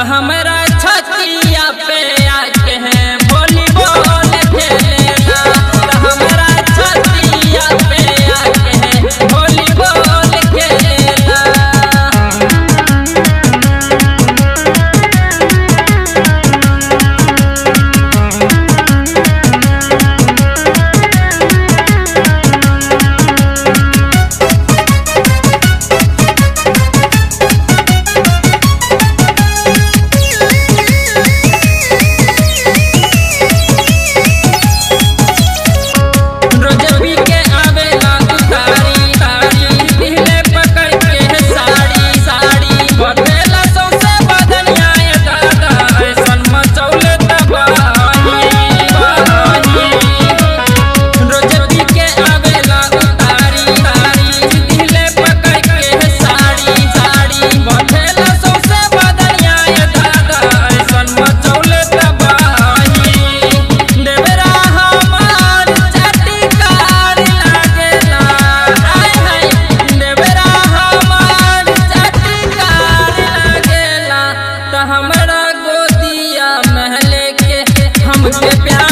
त हमरा छतिया पे आके है वॉलीबॉल खेलेला त हमरा छतिया पे आके है वॉलीबॉल खेलेला रोज पी के आवेला उतारी तारी दिले पकड़ के है साड़ी साड़ी बदला सौसे बदनिया ये दादा ऐसन मचौले तबाही बाही रोज पी के आवेला उतारी तारी दिले पकड़ के है साड़ी साड़ी बदला सौसे बदनिया ये दादा ऐसन मचौले तबाही देवरा हमार चटकार लागेला हाय हाय देवरा हमार चटकार लागेला त हमरा गोदिया महले के हमके प्यार